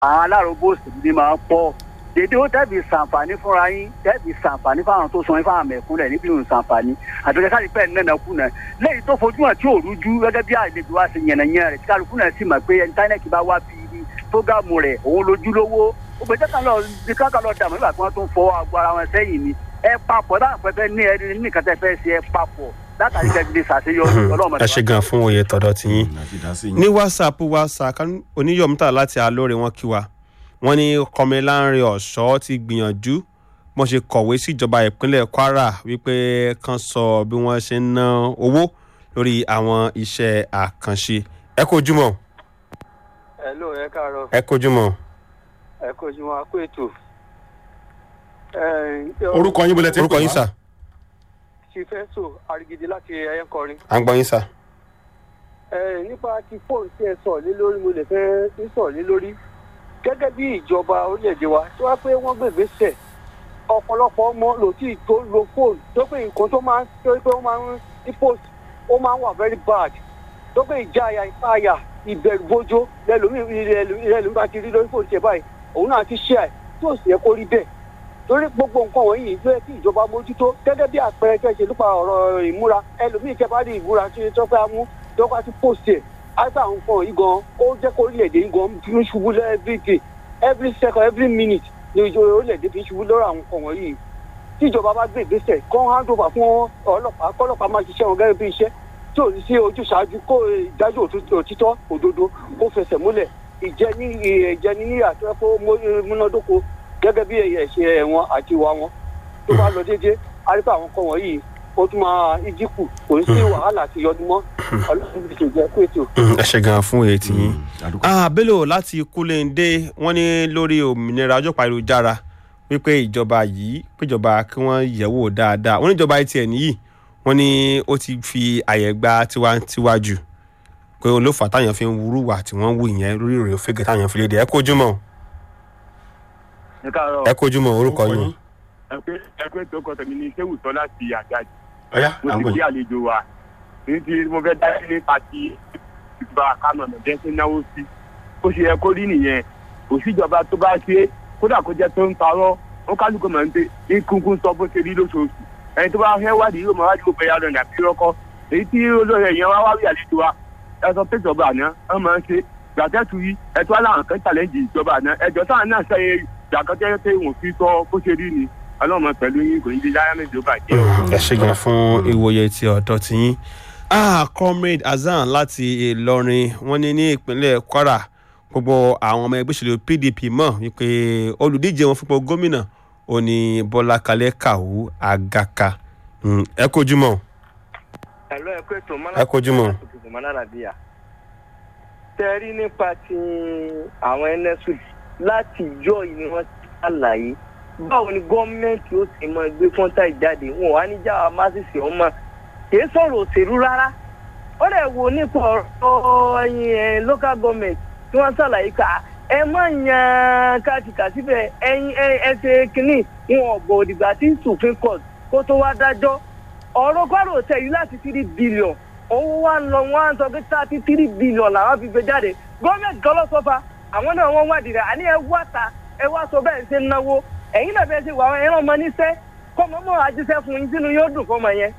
àwọn alárògbó òṣèlú ni máa ń pọ̀ dédé ó tẹ́bi sàǹfààní fúnra yín tẹ́bi sàǹfààní fáwọn tó sọ yín fáwọn mẹ̀kúnlẹ̀ níbi ìrùn sàǹfààní àtúnkẹ́ káàdì pẹ́ẹ́ nínú ẹ̀kú náà lẹ́yìn tó fojú hàn tí ò rújú gẹ́gẹ́ bí àlejò wa ṣe yànnàyàn rẹ̀ tí kálukú náà sì mọ̀ pé íńtánẹ́ẹ̀tì bá wá bí ibi fógámù rẹ̀ òun lójúlówó ó gbé jẹ́ká lọ bí káká lọ dààmú nígbà tí wọ́n tún fọwọ́ àgọ́ ara wọn sẹ́yìn ni ẹ papọ̀ táwọn pẹpẹ ní ẹni nìkan tẹ fẹ́ ṣe ẹ papọ̀ látàrí kẹ́kẹ́ ṣàṣeyọrí ọlọ́run ẹ ṣe gan fún oyè tọ̀dọ̀ tiyín ní whatsapp whatsapp oníyọ̀mùtà láti alóore wọn kí wa wọ́n ní kọmíláńrin ọ̀ṣọ́ ti gbìyànjú wọ́n ṣe kọ̀wé síjọba ìpínlẹ̀ kwara wípé kan sọ bí wọ́n ṣe ń ná owó lórí àwọn iṣẹ́ àkànṣe ẹ kojúmọ́ hello ẹ káàárọ̀ ẹ kojúmọ́. ẹ kojúmọ́ akó ètò. orúkọ yín bọ́lẹ̀ tí orúkọ yín sà ṣìfẹ́sọ àrigidi láti ẹ̀yẹ́kọrin. à ń gbọ́ yín sà. nípa ti fóònù tí ẹ sọ̀ lé lórí mo lè fẹ́ sọ̀ lé lórí gẹ́gẹ́ bí ìjọba orílẹ̀-èdè wa tí wọ́n pé wọ́n gbègbè sẹ̀ ọ̀pọ̀lọpọ̀ ọmọ lòtí tó lo fóònù tó pé nǹkan tó máa ń tó pé ó máa ń ní post ó máa ń wà very bad tó pé ìjáyà ìpáyà ìbẹ̀rù bójó lẹ́lòmí bá ti rí lórí fóònù tiẹ̀ báyìí òun náà ti ṣe ẹ̀ tí ò sì yẹ kó rí bẹ́ẹ̀ torí gbogbo nǹkan wọ̀nyí ló yẹ kí ìjọba mójútó gẹ́gẹ́ bí àpẹẹrẹ tẹ́ ṣe nípa ọ̀rọ̀ ìmúra ẹlòmíì tẹ́ bá rí ìmúra tí tó fẹ́ mú tó bá ti post ẹ̀ àìsàn àwọn nǹkan yìí gan ó jẹ́ kó orílẹ̀-èdè yìí gan fi ń ṣubú every day every second every minute ni ìjọba orílẹ̀-èdè fi ń ṣubú lọ́rọ̀ àwọn nǹkan wọ̀nyí tí ìjọba bá gbé ìgbésẹ̀ kán hand over fún ọlọ́pàá kọ́lọ́pàá máa ṣiṣẹ́ wọn gẹ́gẹ́ bí iṣẹ́ tí ò ní sí ojúṣàájú kó ìdájọ́ òtítọ́ òdodo kó fẹsẹ̀ múlẹ̀ ìjẹni ìjẹni ní àtúnṣe múnádóko gẹ́gẹ́ bí ẹ̀ṣẹ̀ ẹ̀wọ̀n àti ìwà wọn tó bá lọ déédéé arípa àwọn nǹkan wọ̀nyí ó tún máa ìdínkù kò ní sí wàhálà àti yọdún mọ́ ọlọ́run ti ṣèjẹ́ kó ètò. ẹ ṣe gan fún èyí tiyín. bello láti kúlẹ̀ǹdé wọ́n ní lórí òmìnira ọjọ́ pàrọ̀jára wípé ìjọba yìí péjọba kí wọ́n yẹ̀wò dáadáa wọ́n ní ìjọba etí ẹ̀ nìyí wọ́n ní ó ti fi àyè gba tiwantiwa jù pé òun ló fà táyàn fi ń wúrúwà tí wọ́n wù yẹn lórí ìròyìn òfégè táyàn fi léde ẹ kójú mọ́ ẹ kojú mọ orúkọ yín. ẹgbẹ́ tó kọ tẹ̀mí ní sẹ́wù tán láti àjáde. ọ̀yá mo ti kí àlejò wa ní ti mo fẹ́ dá sí nípa ti ìgbà kánò ọ̀nàjẹ́ sí náwó sí. ó ṣe yẹ kó rí nìyẹn kò síjọba tó bá ṣe kódà kó jẹ́ tó ń parọ́ ó kálukú mọ̀ ní pé ní kúnkún sọ bó ṣe rí lóṣooṣù ẹni tó bá fẹ́ wádìí yóò mọ̀ wádìí ó bẹ̀yà lọ́nà àbí rọ́kọ́ èyí tí olóyè yẹn wá wá rí àlejò wa ẹ sọ pé ìjọba àná ẹ máa ń ṣe gbàtẹ́tù yìí ẹ tó wá láwọn kan challenge ìjọba àná ẹjọ́ táwọn náà sẹ́yìn jàkọ́jẹ́ pé wọ́n fi tọ́ bó ṣe rí ni ọlọ́mọ pẹ̀lú yín kò ní di láyà méjì ó bàjẹ́ o. ẹ ṣe gan fún ìwòye ti ọ̀dọ́ ti yín. ah comrade hasan láti ìlọrin wọn ní ní ìpínlẹ̀ kwara gbogbo àwọn ọmọ ẹgbẹ́ òṣèlú pdp mọ̀ wípé olùdíje wọn fúnpọ̀ gómìnà òní bọ́lá kalẹ̀ kàwú àgàkà ẹ kojú mọ́. ẹ̀lọ́ ẹ̀kọ́ ètò ẹ kojú mọ́. mọ́nàlàbíyà tẹ́rí nípa ti àwọn nsud láti ìjọ yìí ni wọ́n ti ṣàlàyé báwo ni gọ́ọ̀mẹ̀ntì ó sì mọ gbé kọ́ńtà ìjáde wọn wá ní jáwa másìsì ọmọ kìí sọ̀rọ̀ òṣèlú rárá ó lè wo nípa ọ̀rọ̀ ẹ̀yìn ẹ̀ local government tí wọ́n ṣàlàyé ká ẹ má yan kàtìkà síbẹ̀ ẹ̀yìn ẹsẹ̀ kínní wọn ọ̀gbọ̀n òdìgbà tí supreme court kó tó wá dájọ́ ọ̀rọ̀ kwara hotel yìí láti three billion owó wa ń lọ wọn á sọ pé thirty three billion làwọn fi gbé jáde gọ́ọ̀mẹ̀ntì kan lọ sọ́fà àwọn náà wọ́n wádìí rẹ̀ àní ẹ wá ta ẹ wá sọ bẹ́ẹ̀ ṣe ń náwó ẹ̀yin náà bẹ́ẹ̀ ṣe wà ẹ̀rọ ọmọ níṣẹ́ kọ́mọ mọ́ àjíṣẹ́ fún yín sínú yóò dùn fọmọ yẹn.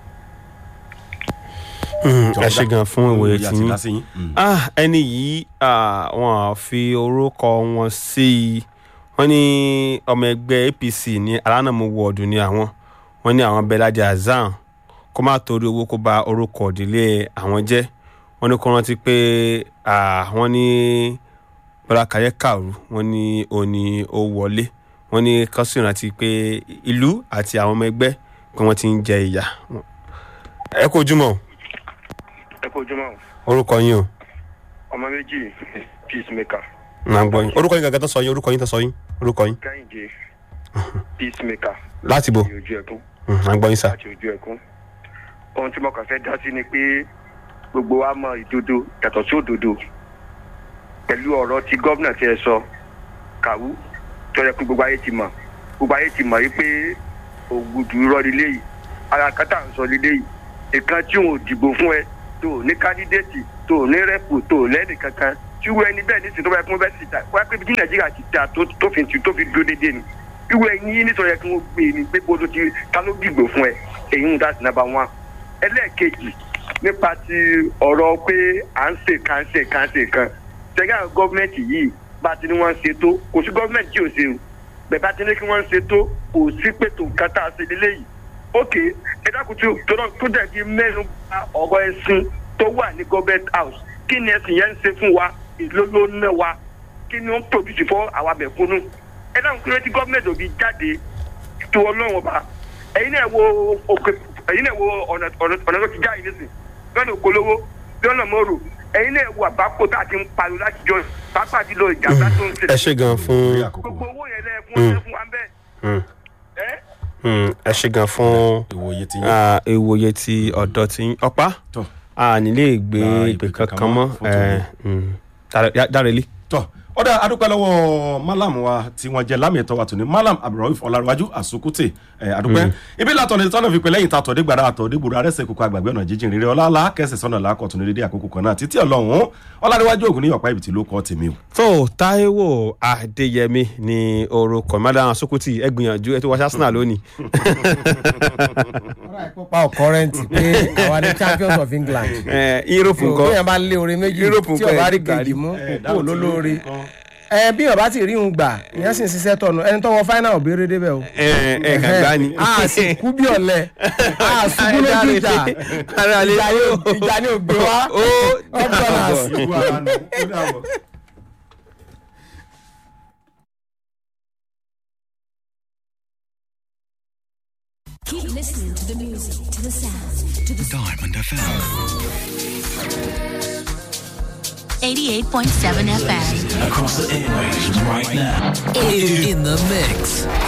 ẹ ṣe gan fún ìwòye tí yín ẹni yìí wọn fi orúkọ wọn sí i wọn ní ọmọ ẹgbẹ́ apc ní alánàmú wọ́ọ̀dù ní àwọn wọn ní àwọn bẹ́lájà azan kó má torí owó kó ba orúkọ ìdílé àwọn jẹ́ wọn ní kó rántí pé àwọn ní bọ́lá kàyẹ́ kàrú wọn ní òní ó wọlé wọn ní kọ́sìn rántí pé ìlú àti àwọn ọmọ ẹgbẹ́ pé wọ́n ti ń jẹ ìyà ẹ kó ojúmọ́ ẹ kó ojúmọ́ orúkọ yín o ọmọ méjì peacemaker nà ń gbọ́ yín orúkọ yín gàgà tó sọ yín orúkọ yín tó sọ yín orúkọ yín kẹ́hìndé peacemaker láti bo láti ojú ẹkún nà ń gbọ́ yín sà láti ojú ẹkún ohun tí mo kàn fẹ́ dá sí ni pé gbogbo wa mọ ìdodo yàtọ̀ sí òdodo pẹ̀lú ọ̀rọ̀ tí gómìnà ti ẹ sọ kàwú tó yẹ kó gbogbo ayé ti mọ̀ gbogbo ayé ti mọ̀ wípé ògùdù irọ́ lílé yìí ara kátà ń sọ lílé yìí nǹkan tí òun ò dìbò fún ẹ tó ní kandidate tó ní rẹ́pù tó lẹ́nì kankan tí irú ẹni bẹ́ẹ̀ ní sèǹtọ́ bá yẹ kí wọ́n bẹ́ẹ̀ sì ta wọ́n á pé bí nàìjíríà ti ta tó tó fi tó fi dúró déédéé ni irú ẹni yìí nítorí yẹ kí wọ́n gbé ni pé bó ló ti ta ló dìgbò fún ẹ èyí ń dá sí nàbà wọn. ẹlẹ́ẹ̀kejì nípa ti ọ̀rọ̀ pé à ń ṣe kan ṣe kan ṣe kan ṣẹ́gà gọ́ọ̀mẹ̀ntì yìí bá ti ní wọ́n ń ṣe tó kò sí gọ́ọ̀mẹ̀ntì tí ò ṣe o bẹ́ẹ̀ bá ti ní kí wọ́n ń ṣe tó kò sí pètò nǹkan tá a ṣe lélẹ́yìí ókè ẹ dákun tí tó dẹ̀ fi mẹ́nu bà ọ̀rọ̀ ẹ̀sìn tó wà ní government house kí ni ẹ̀sìn yẹn ń ṣe fún wa èló ló ń ná wa kí ni ó ń produce fún àwa mẹ̀kúnnù ẹ dákun kí ló ti gọ́ọ̀mẹ̀ntì òbí jáde tó ọlọ́run ọba ẹ̀yin náà wo òkè ẹ̀yin náà wo ọ̀nà ọ̀nà tó ti já yìí nísìn lọ́nà òkòlówó lọ́nà mọ́rò ẹ̀yin náà wo àbákò tá a ti ń pariwo láti jọ pápá jùlọ ìjàmbá tó ń ṣe. ẹ ṣe gan fún gbogbo owó yẹn lẹ́ẹ̀kún fún wa bẹ́ẹ̀. ẹ ṣe gan fún ìwòye ti yín. ah, ìwòye ti ọ̀dọ́ ti yín ọ̀pá tọ́ a nílé ìgbé Gba ìpè ìpè kankan kankan mọ́ mọ́ fún tòní. dárẹ́lí. tọ́ ọ̀dà adúpẹ́ lọ́wọ́ malam wa tí wọ́n jẹ́ lámì ẹ̀tọ́ wa tòní malam abdulrauf ọ̀làrúwájú àsokútè ẹ̀ adúpẹ́ ibi látọ̀ ní tọ́nà fi pè lẹ́yìn tàtọ̀ dégbàdá àtọ̀ dégbòrò arẹ́sẹ̀ kókó àgbàgbé ọ̀nà jíjìn rere ọlá kẹsẹ̀ sọ́nà làákọ̀tún dédé àkókò kan náà títí ọlọ́run ọ̀làrúwájú ògùn ní ọ̀pá ibìtì ló kọ́ tèmi o. tó Táíwò Adéyẹmí ní orúkọ madam Sokuti ẹ gbìyànjú ẹ tó wáṣẹ Arsenal lónìí. pa ọ̀kọ́rẹ́ǹtì pé àwa ni champions of England. ẹ Europe so nǹkan bí yẹn bá lé orin méjì Europe tí nǹkan ọba ẹ̀ rí gbà kejì rí. mú ẹ̀ kó dáhùn tí lólórí nǹkan. ẹ bí ọba ti rí ń gbà ìyẹn sì ń ṣiṣẹ́ tọ̀nù ẹni tó wọ fáínà ò béèrè débẹ̀ o. ẹ ẹ kàgbá ni. a sì kú bí ọ̀lẹ a ṣubú lójú ìjà Ara lè- ìjà yóò ìjà ni ò gbé wá ó upgunners. ìwú ara nù ó dàbọ̀. Keep listening to the music, to the sound, to the Diamond FM. 88.7 FM. Across the airwaves right now. In, in the mix.